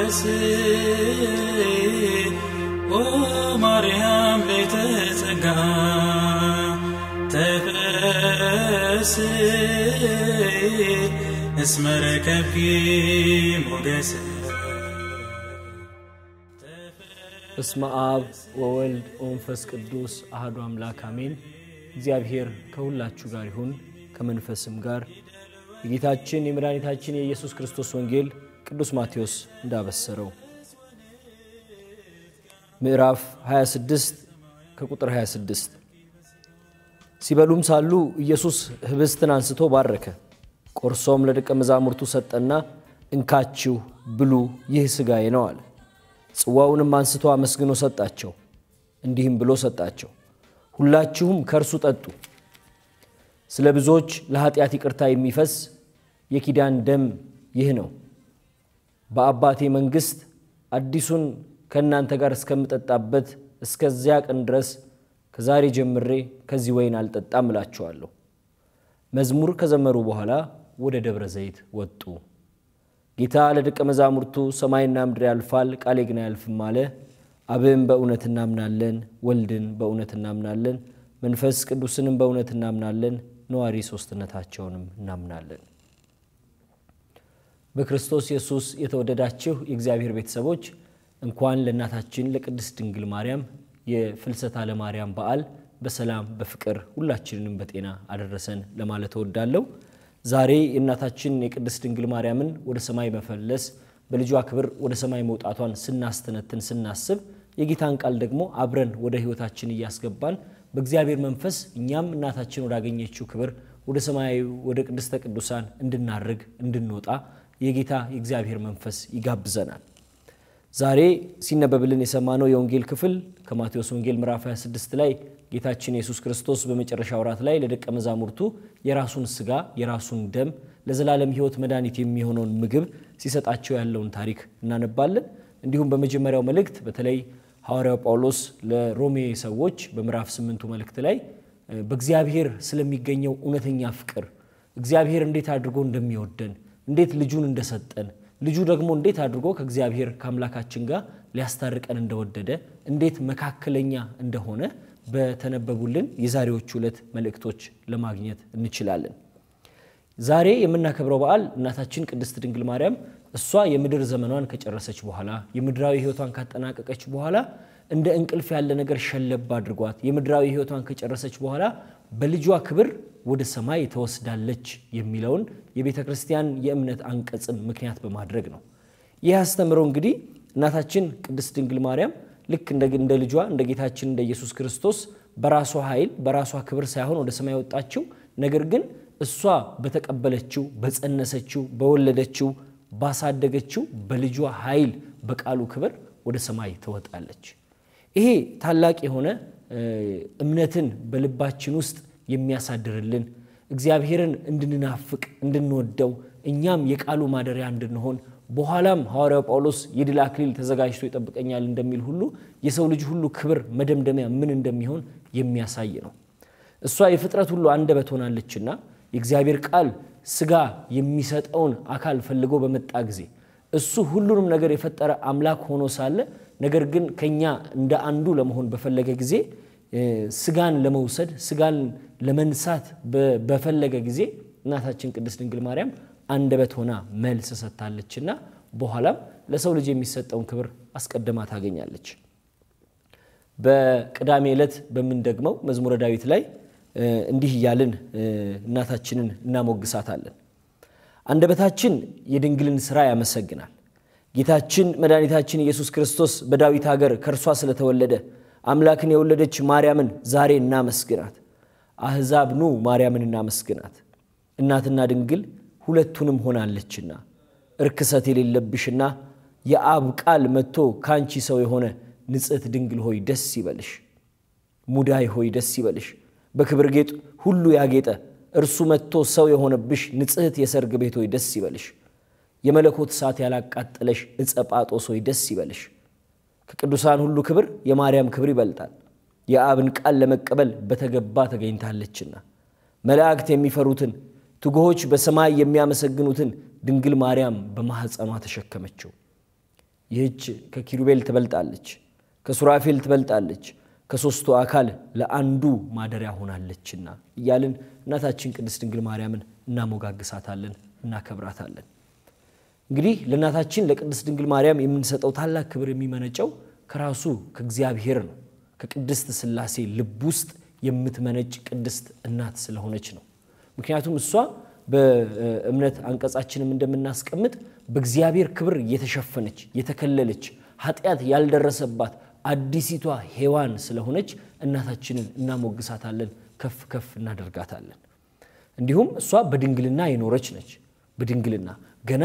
ተፈስ ኦ ማርያም ቤተ ጸጋ ተፈስ እስመ ረከብኪ ሞገስ በስመ አብ ወወልድ ወመንፈስ ቅዱስ አህዱ አምላክ አሜን። እግዚአብሔር ከሁላችሁ ጋር ይሁን ከመንፈስም ጋር። የጌታችን የመድኃኒታችን የኢየሱስ ክርስቶስ ወንጌል ቅዱስ ማቴዎስ እንዳበሰረው ምዕራፍ 26 ከቁጥር 26 ሲበሉም ሳሉ ኢየሱስ ህብስትን አንስቶ ባረከ፣ ቆርሶም ለደቀ መዛሙርቱ ሰጠና እንካችሁ ብሉ፣ ይህ ሥጋዬ ነው አለ። ጽዋውንም አንስቶ አመስግኖ ሰጣቸው፣ እንዲህም ብሎ ሰጣቸው፣ ሁላችሁም ከእርሱ ጠጡ። ስለ ብዙዎች ለኃጢአት ይቅርታ የሚፈስ የኪዳን ደም ይህ ነው። በአባቴ መንግሥት አዲሱን ከእናንተ ጋር እስከምጠጣበት እስከዚያ ቀን ድረስ ከዛሬ ጀምሬ ከዚህ ወይን አልጠጣም እላችኋለሁ። መዝሙር ከዘመሩ በኋላ ወደ ደብረ ዘይት ወጡ። ጌታ ለደቀ መዛሙርቱ ሰማይና ምድር ያልፋል፣ ቃሌ ግን አያልፍም አለ። አብን በእውነት እናምናለን፣ ወልድን በእውነት እናምናለን፣ መንፈስ ቅዱስንም በእውነት እናምናለን፣ ነዋሪ ሦስትነታቸውንም እናምናለን። በክርስቶስ ኢየሱስ የተወደዳችሁ የእግዚአብሔር ቤተሰቦች እንኳን ለእናታችን ለቅድስት ድንግል ማርያም የፍልሰታ ለማርያም በዓል በሰላም በፍቅር ሁላችንንም በጤና አደረሰን ለማለት እወዳለሁ። ዛሬ የእናታችን የቅድስት ድንግል ማርያምን ወደ ሰማይ መፈለስ በልጇ ክብር ወደ ሰማይ መውጣቷን ስናስተነትን ስናስብ የጌታን ቃል ደግሞ አብረን ወደ ሕይወታችን እያስገባን በእግዚአብሔር መንፈስ እኛም እናታችን ወዳገኘችው ክብር ወደ ሰማያዊ ወደ ቅድስተ ቅዱሳን እንድናርግ እንድንወጣ የጌታ የእግዚአብሔር መንፈስ ይጋብዘናል። ዛሬ ሲነበብልን የሰማነው የወንጌል ክፍል ከማቴዎስ ወንጌል ምዕራፍ 26 ላይ ጌታችን ኢየሱስ ክርስቶስ በመጨረሻ ወራት ላይ ለደቀ መዛሙርቱ የራሱን ስጋ የራሱን ደም ለዘላለም ሕይወት መድኃኒት የሚሆነውን ምግብ ሲሰጣቸው ያለውን ታሪክ እናነባለን። እንዲሁም በመጀመሪያው መልእክት በተለይ ሐዋርያው ጳውሎስ ለሮሜ ሰዎች በምዕራፍ ስምንቱ መልእክት ላይ በእግዚአብሔር ስለሚገኘው እውነተኛ ፍቅር እግዚአብሔር እንዴት አድርጎ እንደሚወደን እንዴት ልጁን እንደሰጠን ልጁ ደግሞ እንዴት አድርጎ ከእግዚአብሔር ከአምላካችን ጋር ሊያስታርቀን እንደወደደ እንዴት መካከለኛ እንደሆነ በተነበቡልን የዛሬዎቹ ዕለት መልእክቶች ለማግኘት እንችላለን። ዛሬ የምናከብረው በዓል እናታችን ቅድስት ድንግል ማርያም እሷ የምድር ዘመኗን ከጨረሰች በኋላ የምድራዊ ሕይወቷን ካጠናቀቀች በኋላ እንደ እንቅልፍ ያለ ነገር ሸለብ አድርጓት የምድራዊ ሕይወቷን ከጨረሰች በኋላ በልጇ ክብር ወደ ሰማይ ተወስዳለች የሚለውን የቤተ ክርስቲያን የእምነት አንቀጽን ምክንያት በማድረግ ነው። ይህ አስተምሮ እንግዲህ እናታችን ቅድስት ድንግል ማርያም ልክ እንደ ልጇ እንደ ጌታችን እንደ ኢየሱስ ክርስቶስ በራሷ ኃይል በራሷ ክብር ሳይሆን ወደ ሰማይ ወጣችው። ነገር ግን እሷ በተቀበለችው፣ በጸነሰችው፣ በወለደችው፣ ባሳደገችው በልጇ ኃይል በቃሉ ክብር ወደ ሰማይ ትወጣለች። ይሄ ታላቅ የሆነ እምነትን በልባችን ውስጥ የሚያሳድርልን እግዚአብሔርን እንድንናፍቅ እንድንወደው እኛም የቃሉ ማደሪያ እንድንሆን በኋላም ሐዋርያው ጳውሎስ የድል አክሊል ተዘጋጅቶ ይጠብቀኛል እንደሚል ሁሉ የሰው ልጅ ሁሉ ክብር መደምደሚያ ምን እንደሚሆን የሚያሳይ ነው። እሷ የፍጥረት ሁሉ አንደበት ሆናለችና የእግዚአብሔር ቃል ሥጋ የሚሰጠውን አካል ፈልጎ በመጣ ጊዜ እሱ ሁሉንም ነገር የፈጠረ አምላክ ሆኖ ሳለ ነገር ግን ከኛ እንደ አንዱ ለመሆን በፈለገ ጊዜ ሥጋን ለመውሰድ ሥጋን ለመንሳት በፈለገ ጊዜ እናታችን ቅድስት ድንግል ማርያም አንደበት ሆና መልስ ሰጥታለችና በኋላም ለሰው ልጅ የሚሰጠውን ክብር አስቀድማ ታገኛለች። በቅዳሜ ዕለት በምንደግመው መዝሙረ ዳዊት ላይ እንዲህ እያልን እናታችንን እናሞግሳታለን። አንደበታችን የድንግልን ሥራ ያመሰግናል። ጌታችን መድኃኒታችን ኢየሱስ ክርስቶስ በዳዊት ሀገር ከእርሷ ስለተወለደ አምላክን የወለደች ማርያምን ዛሬ እናመስግናት። አሕዛብ ኑ ማርያምን እናመስግናት። እናትና ድንግል ሁለቱንም ሆናለችና እርክሰት የሌለብሽና የአብ ቃል መጥቶ ከአንቺ ሰው የሆነ ንጽሕት ድንግል ሆይ ደስ ይበልሽ። ሙዳይ ሆይ ደስ ይበልሽ። በክብር ጌጥ ሁሉ ያጌጠ እርሱ መጥቶ ሰው የሆነብሽ ንጽሕት የሰርግ ቤት ሆይ ደስ ይበልሽ። የመለኮት እሳት ያላቃጠለሽ ዕፀ ጳጦስ ሆይ ደስ ይበልሽ። ከቅዱሳን ሁሉ ክብር የማርያም ክብር ይበልጣል። የአብን ቃል ለመቀበል በተገባ ተገኝታለችና መላእክት የሚፈሩትን ትጉሆች በሰማይ የሚያመሰግኑትን ድንግል ማርያም በማኅፀኗ ተሸከመችው። ይህች ከኪሩቤል ትበልጣለች፣ ከሱራፌል ትበልጣለች፣ ከሦስቱ አካል ለአንዱ ማደሪያ ሆናለችና እያልን እናታችን ቅድስት ድንግል ማርያምን እናሞጋግሳታለን፣ እናከብራታለን። እንግዲህ ለእናታችን ለቅድስት ድንግል ማርያም የምንሰጠው ታላቅ ክብር የሚመነጨው ከራሱ ከእግዚአብሔር ነው። ከቅድስት ሥላሴ ልብ ውስጥ የምትመነጭ ቅድስት እናት ስለሆነች ነው። ምክንያቱም እሷ በእምነት አንቀጻችንም እንደምናስቀምጥ በእግዚአብሔር ክብር የተሸፈነች የተከለለች ኃጢአት ያልደረሰባት አዲሲቷ ሔዋን ስለሆነች እናታችንን እናሞግሳታለን፣ ከፍ ከፍ እናደርጋታለን። እንዲሁም እሷ በድንግልና የኖረች ነች። በድንግልና ገና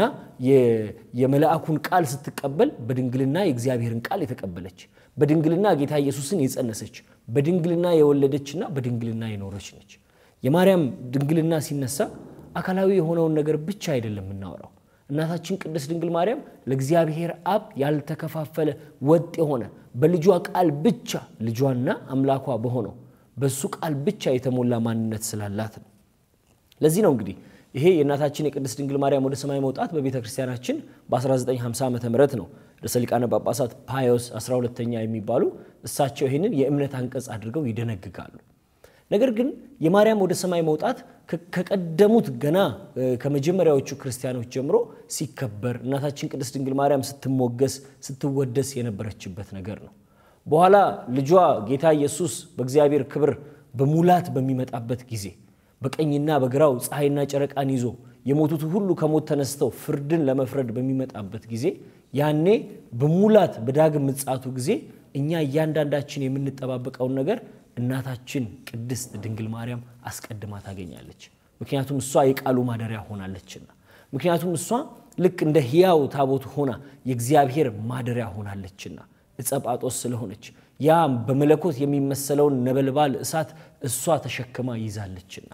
የመልአኩን ቃል ስትቀበል በድንግልና የእግዚአብሔርን ቃል የተቀበለች በድንግልና ጌታ ኢየሱስን የጸነሰች በድንግልና የወለደችና በድንግልና የኖረች ነች። የማርያም ድንግልና ሲነሳ አካላዊ የሆነውን ነገር ብቻ አይደለም የምናወራው። እናታችን ቅድስት ድንግል ማርያም ለእግዚአብሔር አብ ያልተከፋፈለ ወጥ የሆነ በልጇ ቃል ብቻ ልጇና አምላኳ በሆነው በሱ ቃል ብቻ የተሞላ ማንነት ስላላት ነው። ለዚህ ነው እንግዲህ ይሄ የእናታችን የቅድስት ድንግል ማርያም ወደ ሰማይ መውጣት በቤተ ክርስቲያናችን በ1950 ዓ ም ነው ርዕሰ ሊቃነ ጳጳሳት ፓዮስ 12ተኛ የሚባሉ እሳቸው ይህንን የእምነት አንቀጽ አድርገው ይደነግጋሉ። ነገር ግን የማርያም ወደ ሰማይ መውጣት ከቀደሙት ገና ከመጀመሪያዎቹ ክርስቲያኖች ጀምሮ ሲከበር እናታችን ቅድስት ድንግል ማርያም ስትሞገስ ስትወደስ የነበረችበት ነገር ነው። በኋላ ልጇ ጌታ ኢየሱስ በእግዚአብሔር ክብር በሙላት በሚመጣበት ጊዜ በቀኝና በግራው ፀሐይና ጨረቃን ይዞ የሞቱት ሁሉ ከሞት ተነስተው ፍርድን ለመፍረድ በሚመጣበት ጊዜ ያኔ በሙላት በዳግም ምጽአቱ ጊዜ እኛ እያንዳንዳችን የምንጠባበቀውን ነገር እናታችን ቅድስት ድንግል ማርያም አስቀድማ ታገኛለች። ምክንያቱም እሷ የቃሉ ማደሪያ ሆናለችና፣ ምክንያቱም እሷ ልክ እንደ ሕያው ታቦት ሆና የእግዚአብሔር ማደሪያ ሆናለችና እጸጳጦስ ስለሆነች ያ በመለኮት የሚመሰለውን ነበልባል እሳት እሷ ተሸክማ ይዛለችና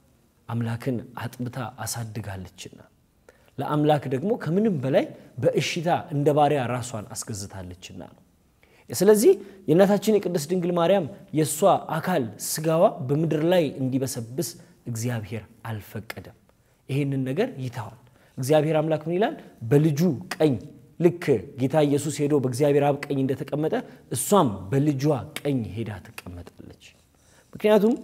አምላክን አጥብታ አሳድጋለችና ለአምላክ ደግሞ ከምንም በላይ በእሽታ እንደ ባሪያ ራሷን አስገዝታለችና ነው። ስለዚህ የእናታችን የቅድስት ድንግል ማርያም የእሷ አካል ስጋዋ በምድር ላይ እንዲበሰብስ እግዚአብሔር አልፈቀደም። ይህንን ነገር ይተዋል። እግዚአብሔር አምላክ ምን ይላል? በልጁ ቀኝ ልክ ጌታ ኢየሱስ ሄዶ በእግዚአብሔር አብ ቀኝ እንደተቀመጠ እሷም በልጇ ቀኝ ሄዳ ትቀመጣለች። ምክንያቱም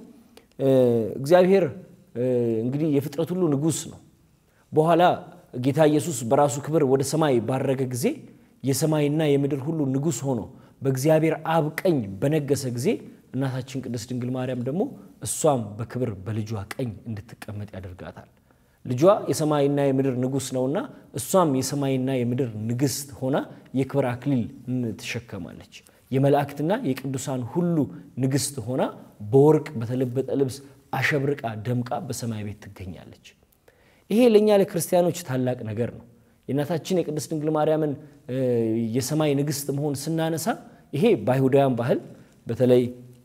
እግዚአብሔር እንግዲህ የፍጥረት ሁሉ ንጉሥ ነው። በኋላ ጌታ ኢየሱስ በራሱ ክብር ወደ ሰማይ ባረገ ጊዜ የሰማይና የምድር ሁሉ ንጉሥ ሆኖ በእግዚአብሔር አብ ቀኝ በነገሰ ጊዜ እናታችን ቅድስት ድንግል ማርያም ደግሞ እሷም በክብር በልጇ ቀኝ እንድትቀመጥ ያደርጋታል። ልጇ የሰማይና የምድር ንጉሥ ነውና እሷም የሰማይና የምድር ንግሥት ሆና የክብር አክሊል ትሸከማለች። የመላእክትና የቅዱሳን ሁሉ ንግሥት ሆና በወርቅ በተለበጠ ልብስ አሸብርቃ ደምቃ በሰማይ ቤት ትገኛለች። ይሄ ለእኛ ለክርስቲያኖች ታላቅ ነገር ነው። የእናታችን የቅድስት ድንግል ማርያምን የሰማይ ንግሥት መሆን ስናነሳ ይሄ በአይሁዳውያን ባህል በተለይ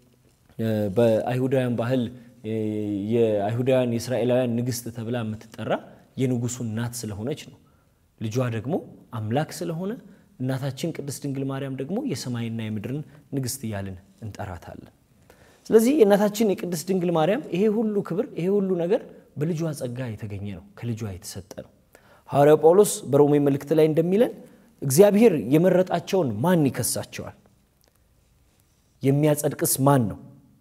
በአይሁዳውያን ባህል የአይሁዳውያን የእስራኤላውያን ንግሥት ተብላ የምትጠራ የንጉሱ እናት ስለሆነች ነው። ልጇ ደግሞ አምላክ ስለሆነ እናታችን ቅድስት ድንግል ማርያም ደግሞ የሰማይና የምድርን ንግሥት እያልን እንጠራታለን። ስለዚህ የእናታችን የቅድስት ድንግል ማርያም ይሄ ሁሉ ክብር ይሄ ሁሉ ነገር በልጇ ጸጋ የተገኘ ነው፣ ከልጇ የተሰጠ ነው። ሐዋርያው ጳውሎስ በሮሜ መልእክት ላይ እንደሚለን እግዚአብሔር የመረጣቸውን ማን ይከሳቸዋል? የሚያጸድቅስ ማን ነው?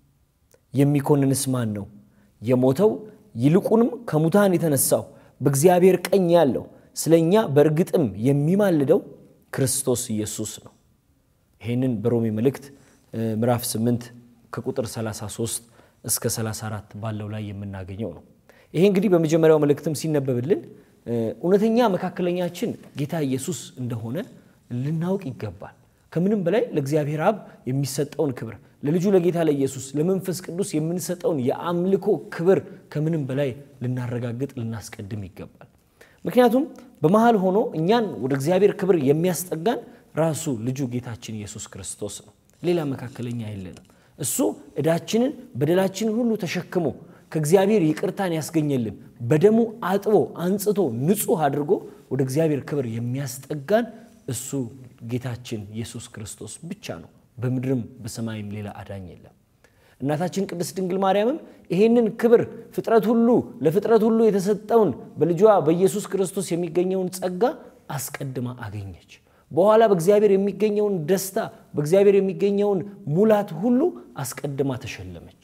የሚኮንንስ ማን ነው? የሞተው ይልቁንም ከሙታን የተነሳው በእግዚአብሔር ቀኝ ያለው ስለ እኛ በእርግጥም የሚማልደው ክርስቶስ ኢየሱስ ነው። ይህንን በሮሜ መልእክት ምዕራፍ 8 ከቁጥር 33 እስከ 34 ባለው ላይ የምናገኘው ነው። ይሄ እንግዲህ በመጀመሪያው መልእክትም ሲነበብልን እውነተኛ መካከለኛችን ጌታ ኢየሱስ እንደሆነ ልናውቅ ይገባል። ከምንም በላይ ለእግዚአብሔር አብ የሚሰጠውን ክብር ለልጁ ለጌታ ለኢየሱስ ለመንፈስ ቅዱስ የምንሰጠውን የአምልኮ ክብር ከምንም በላይ ልናረጋግጥ ልናስቀድም ይገባል። ምክንያቱም በመሃል ሆኖ እኛን ወደ እግዚአብሔር ክብር የሚያስጠጋን ራሱ ልጁ ጌታችን ኢየሱስ ክርስቶስ ነው። ሌላ መካከለኛ የለንም። እሱ ዕዳችንን በደላችንን ሁሉ ተሸክሞ ከእግዚአብሔር ይቅርታን ያስገኘልን በደሙ አጥቦ አንጽቶ ንጹሕ አድርጎ ወደ እግዚአብሔር ክብር የሚያስጠጋን እሱ ጌታችን ኢየሱስ ክርስቶስ ብቻ ነው። በምድርም በሰማይም ሌላ አዳኝ የለም። እናታችን ቅድስት ድንግል ማርያምም ይሄንን ክብር ፍጥረት ሁሉ ለፍጥረት ሁሉ የተሰጠውን በልጇ በኢየሱስ ክርስቶስ የሚገኘውን ጸጋ አስቀድማ አገኘች። በኋላ በእግዚአብሔር የሚገኘውን ደስታ በእግዚአብሔር የሚገኘውን ሙላት ሁሉ አስቀድማ ተሸለመች።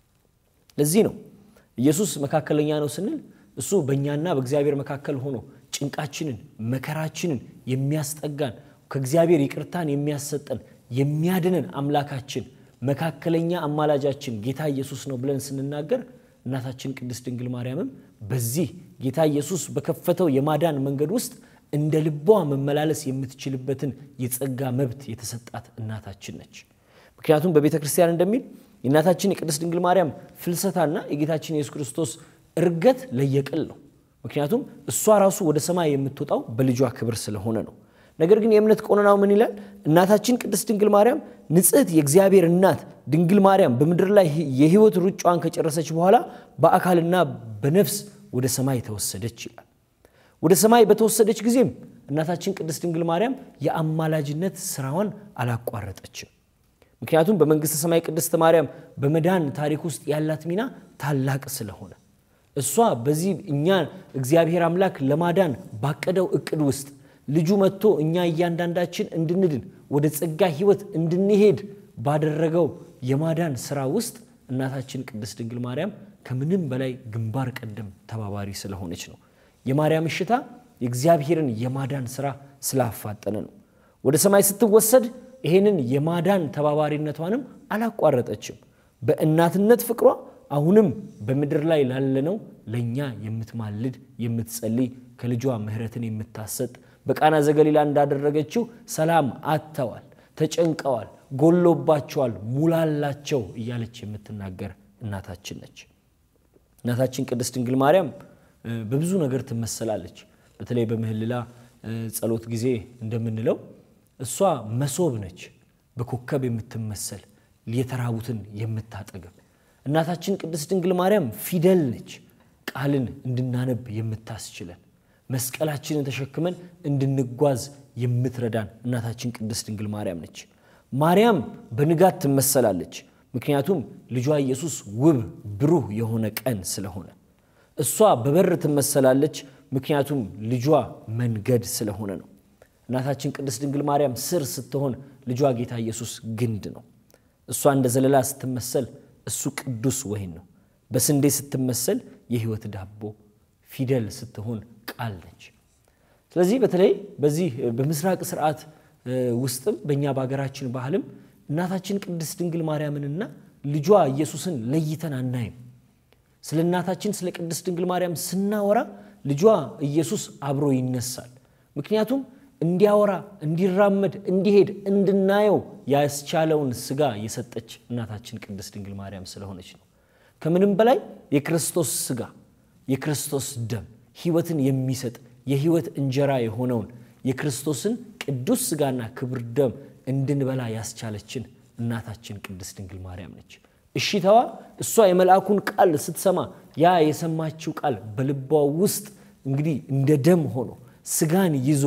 ለዚህ ነው ኢየሱስ መካከለኛ ነው ስንል እሱ በእኛና በእግዚአብሔር መካከል ሆኖ ጭንቃችንን መከራችንን የሚያስጠጋን ከእግዚአብሔር ይቅርታን የሚያሰጠን የሚያድንን አምላካችን መካከለኛ አማላጃችን ጌታ ኢየሱስ ነው ብለን ስንናገር እናታችን ቅድስት ድንግል ማርያምም በዚህ ጌታ ኢየሱስ በከፈተው የማዳን መንገድ ውስጥ እንደ ልቧ መመላለስ የምትችልበትን የጸጋ መብት የተሰጣት እናታችን ነች። ምክንያቱም በቤተ ክርስቲያን እንደሚል የእናታችን የቅድስት ድንግል ማርያም ፍልሰታና የጌታችን የኢየሱስ ክርስቶስ እርገት ለየቅል ነው። ምክንያቱም እሷ ራሱ ወደ ሰማይ የምትወጣው በልጇ ክብር ስለሆነ ነው። ነገር ግን የእምነት ቆነናው ምን ይላል? እናታችን ቅድስት ድንግል ማርያም ንጽሕት የእግዚአብሔር እናት ድንግል ማርያም በምድር ላይ የሕይወት ሩጫዋን ከጨረሰች በኋላ በአካልና በነፍስ ወደ ሰማይ ተወሰደች ይላል። ወደ ሰማይ በተወሰደች ጊዜም እናታችን ቅድስት ድንግል ማርያም የአማላጅነት ስራዋን አላቋረጠችም። ምክንያቱም በመንግሥተ ሰማይ ቅድስት ማርያም በመዳን ታሪክ ውስጥ ያላት ሚና ታላቅ ስለሆነ እሷ በዚህ እኛ እግዚአብሔር አምላክ ለማዳን ባቀደው እቅድ ውስጥ ልጁ መጥቶ እኛ እያንዳንዳችን እንድንድን ወደ ጸጋ ሕይወት እንድንሄድ ባደረገው የማዳን ስራ ውስጥ እናታችን ቅድስት ድንግል ማርያም ከምንም በላይ ግንባር ቀደም ተባባሪ ስለሆነች ነው። የማርያም እሽታ የእግዚአብሔርን የማዳን ስራ ስላፋጠነ ነው። ወደ ሰማይ ስትወሰድ ይሄንን የማዳን ተባባሪነቷንም አላቋረጠችም። በእናትነት ፍቅሯ አሁንም በምድር ላይ ላለነው ለእኛ የምትማልድ የምትጸልይ ከልጇ ምሕረትን የምታሰጥ በቃና ዘገሊላ እንዳደረገችው ሰላም አጥተዋል፣ ተጨንቀዋል፣ ጎሎባቸዋል፣ ሙላላቸው እያለች የምትናገር እናታችን ነች። እናታችን ቅድስት ድንግል ማርያም በብዙ ነገር ትመሰላለች። በተለይ በምህልላ ጸሎት ጊዜ እንደምንለው እሷ መሶብ ነች፣ በኮከብ የምትመሰል የተራቡትን የምታጠግብ። እናታችን ቅድስት ድንግል ማርያም ፊደል ነች፣ ቃልን እንድናነብ የምታስችለን መስቀላችንን ተሸክመን እንድንጓዝ የምትረዳን እናታችን ቅድስት ድንግል ማርያም ነች። ማርያም በንጋት ትመሰላለች፣ ምክንያቱም ልጇ ኢየሱስ ውብ ብሩህ የሆነ ቀን ስለሆነ። እሷ በበር ትመሰላለች፣ ምክንያቱም ልጇ መንገድ ስለሆነ ነው። እናታችን ቅድስት ድንግል ማርያም ስር ስትሆን ልጇ ጌታ ኢየሱስ ግንድ ነው። እሷ እንደ ዘለላ ስትመሰል እሱ ቅዱስ ወይን ነው። በስንዴ ስትመሰል የሕይወት ዳቦ፣ ፊደል ስትሆን ቃል ነች። ስለዚህ በተለይ በዚህ በምስራቅ ስርዓት ውስጥም በእኛ በሀገራችን ባህልም እናታችን ቅድስት ድንግል ማርያምንና ልጇ ኢየሱስን ለይተን አናይም። ስለ እናታችን ስለ ቅድስት ድንግል ማርያም ስናወራ ልጇ ኢየሱስ አብሮ ይነሳል። ምክንያቱም እንዲያወራ፣ እንዲራመድ፣ እንዲሄድ፣ እንድናየው ያስቻለውን ስጋ የሰጠች እናታችን ቅድስት ድንግል ማርያም ስለሆነች ነው። ከምንም በላይ የክርስቶስ ስጋ የክርስቶስ ደም ሕይወትን የሚሰጥ የሕይወት እንጀራ የሆነውን የክርስቶስን ቅዱስ ስጋና ክብር ደም እንድንበላ ያስቻለችን እናታችን ቅድስት ድንግል ማርያም ነች። እሺታዋ እሷ የመልአኩን ቃል ስትሰማ ያ የሰማችው ቃል በልቧ ውስጥ እንግዲህ እንደ ደም ሆኖ ስጋን ይዞ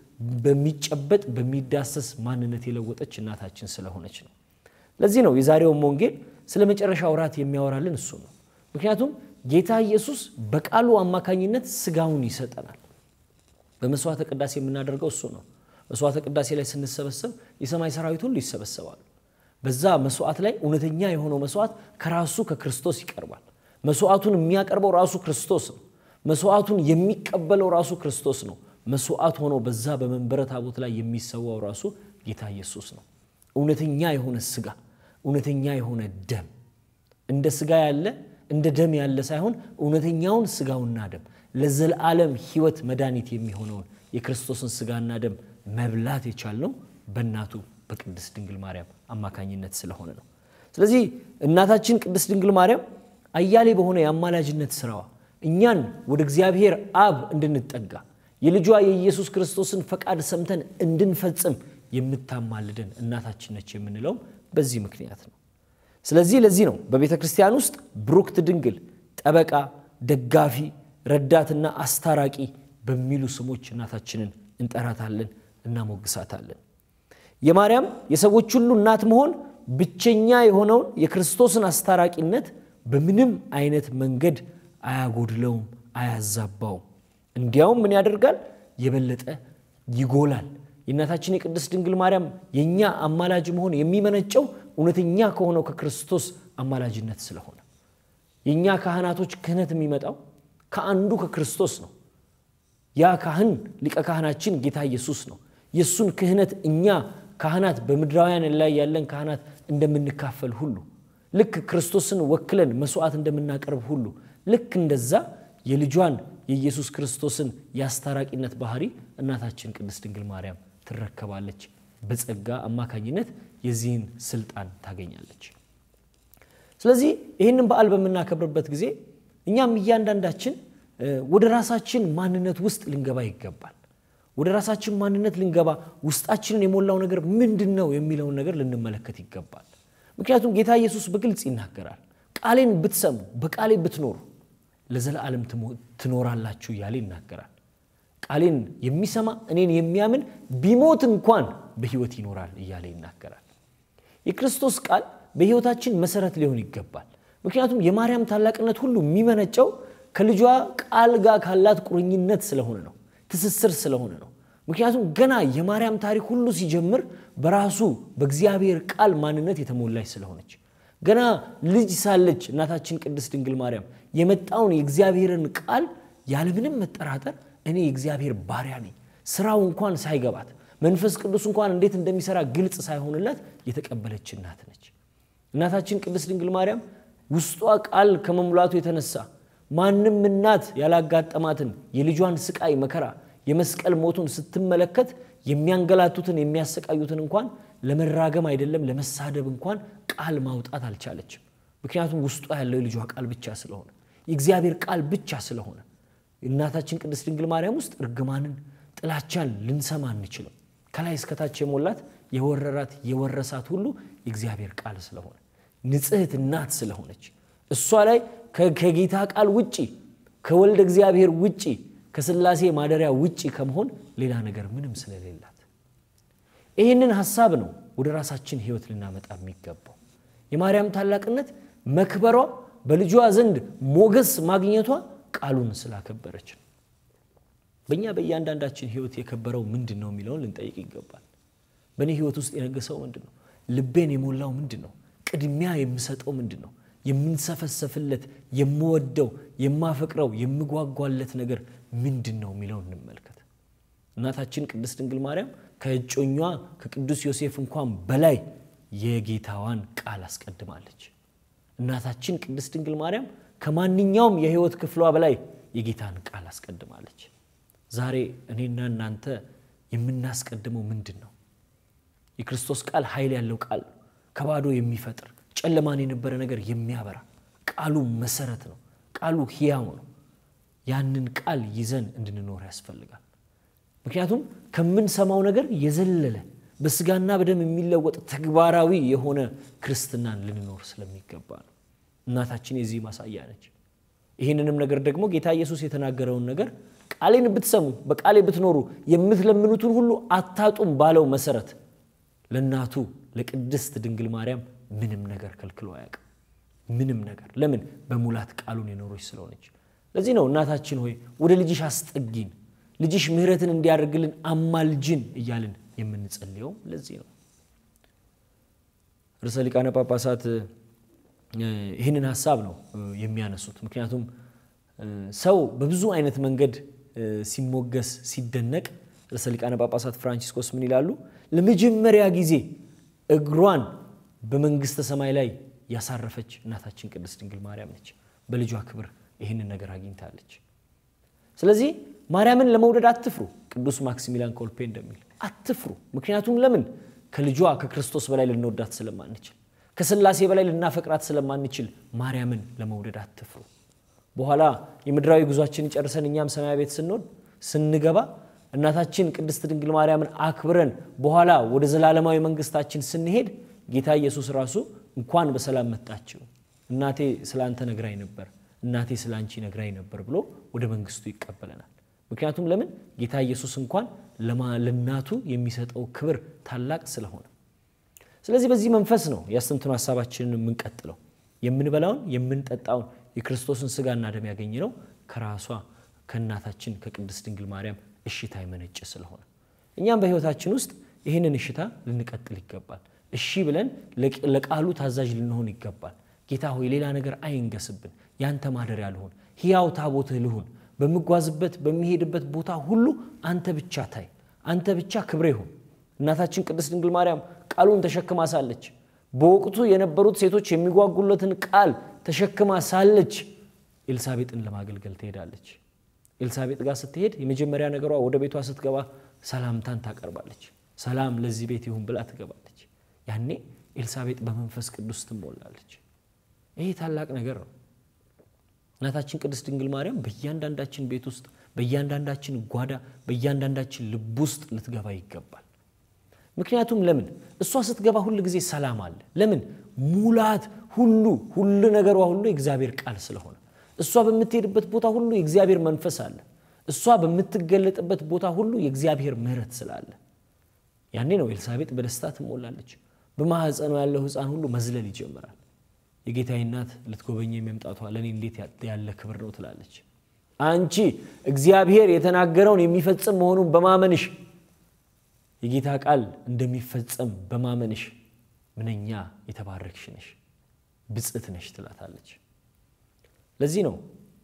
በሚጨበጥ በሚዳሰስ ማንነት የለወጠች እናታችን ስለሆነች ነው። ለዚህ ነው የዛሬውን ወንጌል ስለ መጨረሻ ወራት የሚያወራልን እሱ ነው። ምክንያቱም ጌታ ኢየሱስ በቃሉ አማካኝነት ስጋውን ይሰጠናል። በመስዋዕተ ቅዳሴ የምናደርገው እሱ ነው። መስዋዕተ ቅዳሴ ላይ ስንሰበሰብ የሰማይ ሰራዊት ሁሉ ይሰበሰባሉ። በዛ መስዋዕት ላይ እውነተኛ የሆነው መስዋዕት ከራሱ ከክርስቶስ ይቀርባል። መስዋዕቱን የሚያቀርበው ራሱ ክርስቶስ ነው። መስዋዕቱን የሚቀበለው ራሱ ክርስቶስ ነው። መስዋዕት ሆኖ በዛ በመንበረ ታቦት ላይ የሚሰዋው ራሱ ጌታ ኢየሱስ ነው። እውነተኛ የሆነ ስጋ፣ እውነተኛ የሆነ ደም እንደ ስጋ ያለ እንደ ደም ያለ ሳይሆን እውነተኛውን ስጋውና ደም ለዘላለም ሕይወት መድኃኒት የሚሆነውን የክርስቶስን ስጋና ደም መብላት የቻልነው በእናቱ በቅድስት ድንግል ማርያም አማካኝነት ስለሆነ ነው። ስለዚህ እናታችን ቅድስት ድንግል ማርያም አያሌ በሆነ የአማላጅነት ስራዋ እኛን ወደ እግዚአብሔር አብ እንድንጠጋ የልጇ የኢየሱስ ክርስቶስን ፈቃድ ሰምተን እንድንፈጽም የምታማልደን እናታችን ነች የምንለውም በዚህ ምክንያት ነው። ስለዚህ ለዚህ ነው በቤተ ክርስቲያን ውስጥ ብሩክት ድንግል፣ ጠበቃ፣ ደጋፊ፣ ረዳትና አስታራቂ በሚሉ ስሞች እናታችንን እንጠራታለን፣ እናሞግሳታለን። የማርያም የሰዎች ሁሉ እናት መሆን ብቸኛ የሆነውን የክርስቶስን አስታራቂነት በምንም አይነት መንገድ አያጎድለውም፣ አያዛባውም። እንዲያውም ምን ያደርጋል? የበለጠ ይጎላል፣ የእናታችን የቅድስት ድንግል ማርያም የእኛ አማላጅ መሆን የሚመነጨው እውነተኛ ከሆነው ከክርስቶስ አማላጅነት ስለሆነ የእኛ ካህናቶች ክህነት የሚመጣው ከአንዱ ከክርስቶስ ነው። ያ ካህን ሊቀ ካህናችን ጌታ ኢየሱስ ነው። የእሱን ክህነት እኛ ካህናት በምድራውያን ላይ ያለን ካህናት እንደምንካፈል ሁሉ ልክ ክርስቶስን ወክለን መስዋዕት እንደምናቀርብ ሁሉ ልክ እንደዛ የልጇን የኢየሱስ ክርስቶስን የአስታራቂነት ባህሪ እናታችን ቅድስት ድንግል ማርያም ትረከባለች። በጸጋ አማካኝነት የዚህን ስልጣን ታገኛለች። ስለዚህ ይህንን በዓል በምናከብርበት ጊዜ እኛም እያንዳንዳችን ወደ ራሳችን ማንነት ውስጥ ልንገባ ይገባል። ወደ ራሳችን ማንነት ልንገባ ውስጣችንን የሞላው ነገር ምንድን ነው የሚለውን ነገር ልንመለከት ይገባል። ምክንያቱም ጌታ ኢየሱስ በግልጽ ይናገራል። ቃሌን ብትሰሙ በቃሌ ብትኖሩ ለዘላለም ትኖራላችሁ እያለ ይናገራል። ቃሌን የሚሰማ እኔን የሚያምን ቢሞት እንኳን በሕይወት ይኖራል እያለ ይናገራል። የክርስቶስ ቃል በሕይወታችን መሰረት ሊሆን ይገባል። ምክንያቱም የማርያም ታላቅነት ሁሉ የሚመነጨው ከልጇ ቃል ጋር ካላት ቁርኝነት ስለሆነ ነው፣ ትስስር ስለሆነ ነው። ምክንያቱም ገና የማርያም ታሪክ ሁሉ ሲጀምር በራሱ በእግዚአብሔር ቃል ማንነት የተሞላች ስለሆነች ገና ልጅ ሳለች እናታችን ቅድስት ድንግል ማርያም የመጣውን የእግዚአብሔርን ቃል ያለምንም መጠራጠር እኔ የእግዚአብሔር ባሪያ ነኝ፣ ስራው እንኳን ሳይገባት መንፈስ ቅዱስ እንኳን እንዴት እንደሚሰራ ግልጽ ሳይሆንላት የተቀበለች እናት ነች። እናታችን ቅድስት ድንግል ማርያም ውስጧ ቃል ከመሙላቱ የተነሳ ማንም እናት ያላጋጠማትን የልጇን ስቃይ መከራ የመስቀል ሞቱን ስትመለከት የሚያንገላቱትን የሚያሰቃዩትን እንኳን ለመራገም አይደለም ለመሳደብ እንኳን ቃል ማውጣት አልቻለችም። ምክንያቱም ውስጧ ያለው የልጇ ቃል ብቻ ስለሆነ የእግዚአብሔር ቃል ብቻ ስለሆነ እናታችን ቅድስት ድንግል ማርያም ውስጥ እርግማንን፣ ጥላቻን ልንሰማ አንችልም። ከላይ እስከታች የሞላት የወረራት የወረሳት ሁሉ የእግዚአብሔር ቃል ስለሆነ ንጽሕት እናት ስለሆነች እሷ ላይ ከጌታ ቃል ውጪ ከወልደ እግዚአብሔር ውጪ ከስላሴ ማደሪያ ውጪ ከመሆን ሌላ ነገር ምንም ስለሌላት ይህንን ሀሳብ ነው ወደ ራሳችን ሕይወት ልናመጣ የሚገባው። የማርያም ታላቅነት መክበሯ በልጇ ዘንድ ሞገስ ማግኘቷ ቃሉን ስላከበረች ነው። በእኛ በእያንዳንዳችን ሕይወት የከበረው ምንድን ነው የሚለውን ልንጠይቅ ይገባል። በእኔ ሕይወት ውስጥ የነገሰው ምንድን ነው? ልቤን የሞላው ምንድን ነው? ቅድሚያ የምሰጠው ምንድን ነው? የምንሰፈሰፍለት የምወደው፣ የማፈቅረው፣ የምጓጓለት ነገር ምንድን ነው የሚለውን እንመልከት። እናታችን ቅድስት ድንግል ማርያም ከእጮኟ ከቅዱስ ዮሴፍ እንኳን በላይ የጌታዋን ቃል አስቀድማለች። እናታችን ቅድስት ድንግል ማርያም ከማንኛውም የሕይወት ክፍሏ በላይ የጌታን ቃል አስቀድማለች። ዛሬ እኔና እናንተ የምናስቀድመው ምንድን ነው? የክርስቶስ ቃል ኃይል ያለው ቃል ነው። ከባዶ የሚፈጥር ጨለማን የነበረ ነገር የሚያበራ ቃሉ መሰረት ነው። ቃሉ ሕያው ነው። ያንን ቃል ይዘን እንድንኖር ያስፈልጋል። ምክንያቱም ከምንሰማው ነገር የዘለለ በስጋና በደም የሚለወጥ ተግባራዊ የሆነ ክርስትናን ልንኖር ስለሚገባ ነው። እናታችን የዚህ ማሳያ ነች። ይህንንም ነገር ደግሞ ጌታ ኢየሱስ የተናገረውን ነገር ቃሌን ብትሰሙ በቃሌ ብትኖሩ የምትለምኑትን ሁሉ አታጡም ባለው መሰረት ለእናቱ ለቅድስት ድንግል ማርያም ምንም ነገር ከልክሎ አያውቅም። ምንም ነገር ለምን? በሙላት ቃሉን የኖሮች ስለሆነች። ለዚህ ነው እናታችን ሆይ ወደ ልጅሽ አስጠጊን፣ ልጅሽ ምሕረትን እንዲያደርግልን አማልጅን እያልን የምንጸልየው ለዚህ ነው። ርዕሰ ሊቃነ ጳጳሳት ይህንን ሀሳብ ነው የሚያነሱት። ምክንያቱም ሰው በብዙ አይነት መንገድ ሲሞገስ ሲደነቅ፣ ርዕሰ ሊቃነ ጳጳሳት ፍራንቺስኮስ ምን ይላሉ? ለመጀመሪያ ጊዜ እግሯን በመንግስተ ሰማይ ላይ ያሳረፈች እናታችን ቅድስት ድንግል ማርያም ነች። በልጇ ክብር ይህንን ነገር አግኝታለች። ስለዚህ ማርያምን ለመውደድ አትፍሩ። ቅዱስ ማክሲሚላን ኮልፔ እንደሚል አትፍሩ። ምክንያቱም ለምን ከልጇ ከክርስቶስ በላይ ልንወዳት ስለማንችል ከስላሴ በላይ ልናፈቅራት ስለማንችል ማርያምን ለመውደድ አትፍሩ። በኋላ የምድራዊ ጉዟችንን ጨርሰን እኛም ሰማያ ቤት ስንሆን ስንገባ እናታችን ቅድስት ድንግል ማርያምን አክብረን በኋላ ወደ ዘላለማዊ መንግስታችን ስንሄድ ጌታ ኢየሱስ ራሱ እንኳን በሰላም መጣችው፣ እናቴ ስለ አንተ ነግራኝ ነበር፣ እናቴ ስለ አንቺ ነግራኝ ነበር ብሎ ወደ መንግስቱ ይቀበለናል። ምክንያቱም ለምን ጌታ ኢየሱስ እንኳን ለእናቱ የሚሰጠው ክብር ታላቅ ስለሆነ ስለዚህ በዚህ መንፈስ ነው የአስተንትኖ ሀሳባችንን የምንቀጥለው። የምንበላውን የምንጠጣውን የክርስቶስን ስጋና ደም ያገኘነው ከራሷ ከእናታችን ከቅድስት ድንግል ማርያም እሽታ የመነጨ ስለሆነ እኛም በሕይወታችን ውስጥ ይህንን እሽታ ልንቀጥል ይገባል። እሺ ብለን ለቃሉ ታዛዥ ልንሆን ይገባል። ጌታ ሆይ ሌላ ነገር አይንገስብን፣ ያንተ ማደሪያ ልሁን፣ ሕያው ታቦትህ ልሁን። በምጓዝበት በሚሄድበት ቦታ ሁሉ አንተ ብቻ ታይ፣ አንተ ብቻ ክብሬ ሁን። እናታችን ቅድስት ድንግል ማርያም ቃሉን ተሸክማ ሳለች በወቅቱ የነበሩት ሴቶች የሚጓጉለትን ቃል ተሸክማ ሳለች ኤልሳቤጥን ለማገልገል ትሄዳለች። ኤልሳቤጥ ጋር ስትሄድ የመጀመሪያ ነገሯ ወደ ቤቷ ስትገባ ሰላምታን ታቀርባለች። ሰላም ለዚህ ቤት ይሁን ብላ ትገባለች። ያኔ ኤልሳቤጥ በመንፈስ ቅዱስ ትሞላለች። ይሄ ታላቅ ነገር ነው። እናታችን ቅድስት ድንግል ማርያም በእያንዳንዳችን ቤት ውስጥ በእያንዳንዳችን ጓዳ በእያንዳንዳችን ልብ ውስጥ ልትገባ ይገባል። ምክንያቱም ለምን እሷ ስትገባ ሁል ጊዜ ሰላም አለ። ለምን ሙላት ሁሉ ሁሉ ነገሯ ሁሉ የእግዚአብሔር ቃል ስለሆነ እሷ በምትሄድበት ቦታ ሁሉ የእግዚአብሔር መንፈስ አለ። እሷ በምትገለጥበት ቦታ ሁሉ የእግዚአብሔር ምሕረት ስላለ ያኔ ነው ኤልሳቤጥ በደስታ ትሞላለች። በማኅፀኗ ያለው ሕፃን ሁሉ መዝለል ይጀምራል። የጌታዬ እናት ልትጎበኘ መምጣቷ ለእኔ እንዴት ያለ ክብር ነው ትላለች። አንቺ እግዚአብሔር የተናገረውን የሚፈጽም መሆኑን በማመንሽ የጌታ ቃል እንደሚፈጸም በማመንሽ ምንኛ የተባረክሽ ነሽ፣ ብፅዕት ነሽ ትላታለች። ለዚህ ነው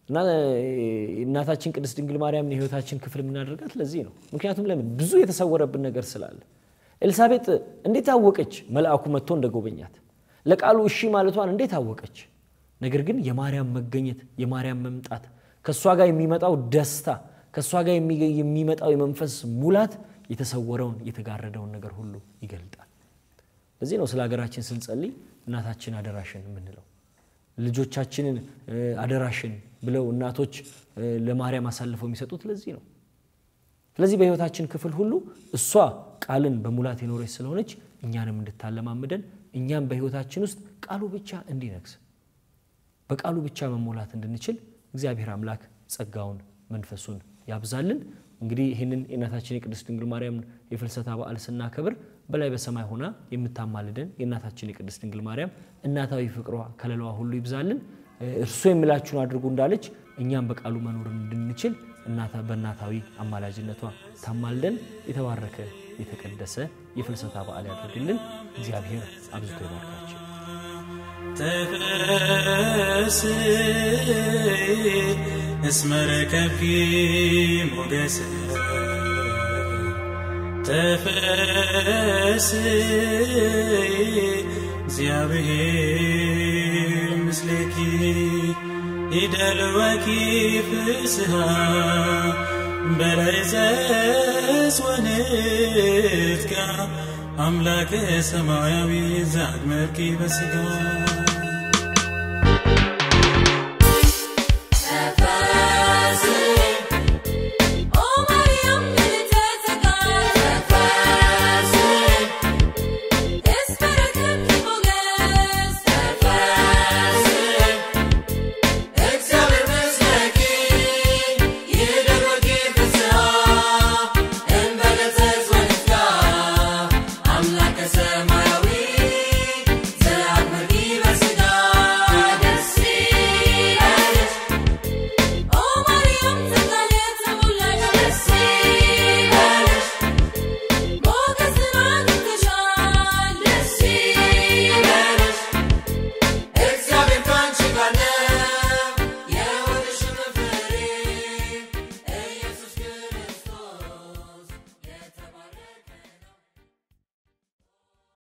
እናታችን ቅድስት ድንግል ማርያምን የሕይወታችን ክፍል የምናደርጋት ለዚህ ነው። ምክንያቱም ለምን ብዙ የተሰወረብን ነገር ስላለ። ኤልሳቤጥ እንዴት አወቀች መልአኩ መጥቶ እንደጎበኛት? ለቃሉ እሺ ማለቷን እንዴት አወቀች? ነገር ግን የማርያም መገኘት የማርያም መምጣት ከእሷ ጋር የሚመጣው ደስታ ከእሷ ጋር የሚመጣው የመንፈስ ሙላት የተሰወረውን የተጋረደውን ነገር ሁሉ ይገልጣል። ለዚህ ነው ስለ ሀገራችን ስንጸልይ እናታችን አደራሽን የምንለው። ልጆቻችንን አደራሽን ብለው እናቶች ለማርያም አሳልፈው የሚሰጡት ለዚህ ነው። ስለዚህ በሕይወታችን ክፍል ሁሉ እሷ ቃልን በሙላት የኖረች ስለሆነች እኛንም እንድታለማምደን እኛም በሕይወታችን ውስጥ ቃሉ ብቻ እንዲነግስ በቃሉ ብቻ መሞላት እንድንችል እግዚአብሔር አምላክ ጸጋውን መንፈሱን ያብዛልን። እንግዲህ ይህንን የእናታችን የቅድስት ድንግል ማርያም የፍልሰታ በዓል ስናከብር በላይ በሰማይ ሆና የምታማልደን የእናታችን የቅድስት ድንግል ማርያም እናታዊ ፍቅሯ ከለላዋ ሁሉ ይብዛልን። እርሱ የሚላችሁን አድርጉ እንዳለች እኛም በቃሉ መኖር እንድንችል በእናታዊ አማላጅነቷ ታማልደን። የተባረከ የተቀደሰ የፍልሰታ በዓል ያደርግልን። እግዚአብሔር አብዝቶ ይባርካቸው። ተፈስ እስመ ረከብኪ ሞገስ ተፈስ እግዚአብሔር ምስሌኪ ይደልወኪ ፍስሃ በላይ ዘስወንትካ አምላከ ሰማያዊ ዛግመርኪ በስጋ